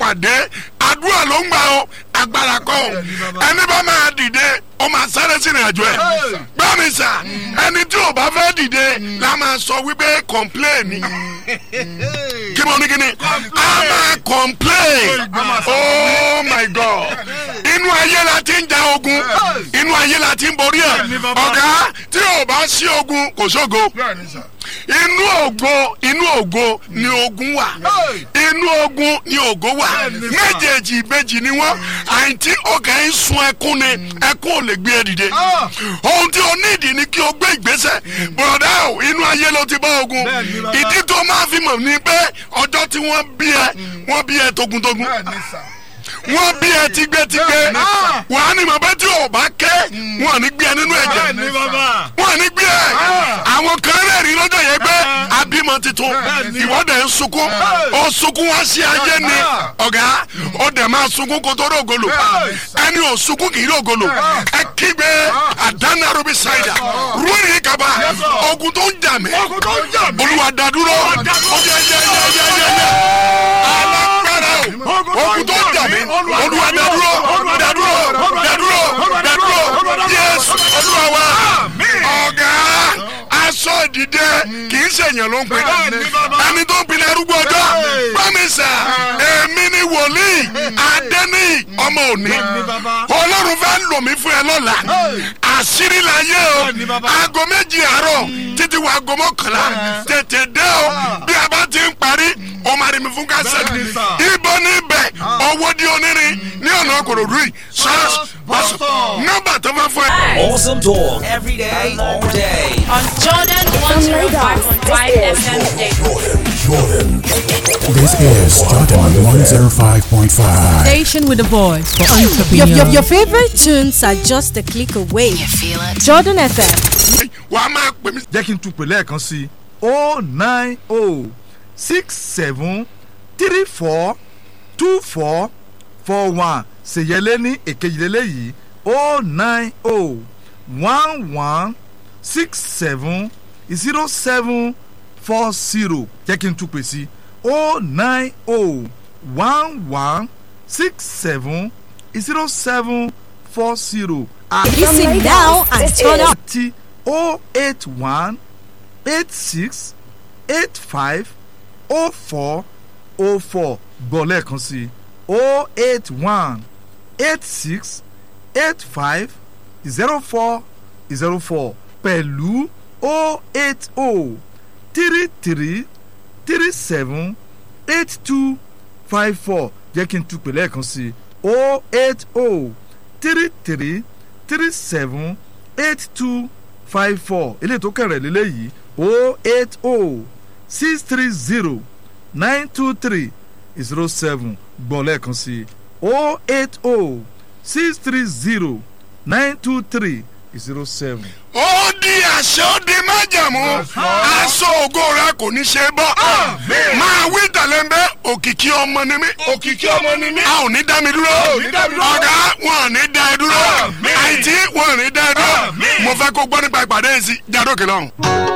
pàdé àdúrà ló ń gbà ó agbára kọ́ ó ẹni bá máa dìde ó máa sáré sínú àjọ ẹ̀ gbọ́ mi sà ẹni tí ò bá fẹ́ dìde la máa sọ wípé kọ̀ǹpléènì kí mo ní kí ni a máa complain oh my god inú ayé la ti ń ja ogun inú ayé la ti ń borí ẹ ọ̀gá tí o bá sí ogun kò sógo inú ògo inú ògo ni ogun wà inú ogun ni ògo wà méjèèjì ìbejì ni wọn àìtí ọkàn ń sun ẹkún ni ẹkún ò lè gbé ẹ dìde ohun tí o nídìí ni kí o gbé ìgbésẹ̀ bùrọ̀dá o inú ayé ló ti bá ogun ìdí tó máa fi mọ̀ ni pé ọjọ́ tí wọ́n bí ẹ wọ́n bí ẹ togun-togun wọ́n bí ẹ tígbétígbé wà á ní mọ̀ bẹ́ẹ̀ tí o bá ké wọ́n à ní gbé ẹ nínú ẹ̀jẹ̀ wọ́n à ní gbé ẹ àwọn kan rẹ̀ rí lọ́jọ́ yẹn pé abímọ titun ìwọ́dẹ̀ ń sunkún ó sunkún wá sí ayé ni ọ̀gá ó dẹ̀ máa sunkún kó tó rògolo ẹni ò sunkún kì í rògolo ẹ kígbe àdánárobi ṣáìdà rúwìrì kaba ogun tó ń jà mí olúwa dàdúró ó yẹ yẹ yẹ yẹ yẹ yẹ alágbára o ogun tó ń jà mí olúwa dàdúró dàdúró dàdúró dàdúró yéésù olúwa wa ọ̀gá aṣọ ìdìde kì í ṣèyàn ló ń pè ẹni tó ń pinnu arúgbó ọjọ́ pàmìsà èmi ni wòlíì adẹ́ni ọmọ òní ọlọ́run fẹ́ lò mí fún ẹ lọ́la àṣírí la yé o aago méjì àárọ̀ títí wo aago mọ́kànlá tètè dé o bí a bá ti ń parí o máa rí mi fún kásẹ̀tì ibo níbẹ̀ owó di onírin ní ọ̀nà kòròdú yìí sọ́ọ́sì pásọ̀ nọ́mbà tó fẹ́ fún ẹ. Awesome talk every day, all day. on Jordan 105.5 FM station. This is Jordan 105.5. Station with a voice for Your, entrepreneurs. your, your favorite tunes are just a click away. You feel it? Jordan FM. wàá máa pè mí jẹ́ kí n tún pè lẹ́ẹ̀kan sí i o nine o six seven three four two four four one ṣèyẹlé ní èkejìlélẹ́ yìí o nine o one one six seven zero seven four zero jẹ́ kí n tún pè sí i o nine o one one six seven zero seven four zero. Listen now and turn up. àti o eight one eight six eight five o four o four gbọ́ lẹ́ẹ̀kan sí i o eight one eight six eight five zero four zero four pẹ̀lú o eight o three three three seven eight two five four jẹ́ kí n tún pè lẹ́ẹ̀kan sí i o eight o three three three seven eight two five four eléyìí tó kẹrẹ̀ lélẹ́yìí o eight o six three zero nine two three zero seven gbọ́ lẹ́ẹ̀kan sí i o eight o six three zero nine two three zero seven. ó di àṣẹ ó di májàmú aṣọ ògo rẹ kò ní ṣe bọ́ máa wí tẹ̀lẹ́mbẹ́ òkìkí ọmọ ni mí òkìkí ọmọ ni mí a ò ní dá mi dúró ọ̀gá wọn ò ní dá ẹ dúró àìtí wọn ò ní dá ẹ dúró mo fẹ́ kó gbọ́ nípa ìpàdé yìí sí jádókè lọ́hùn.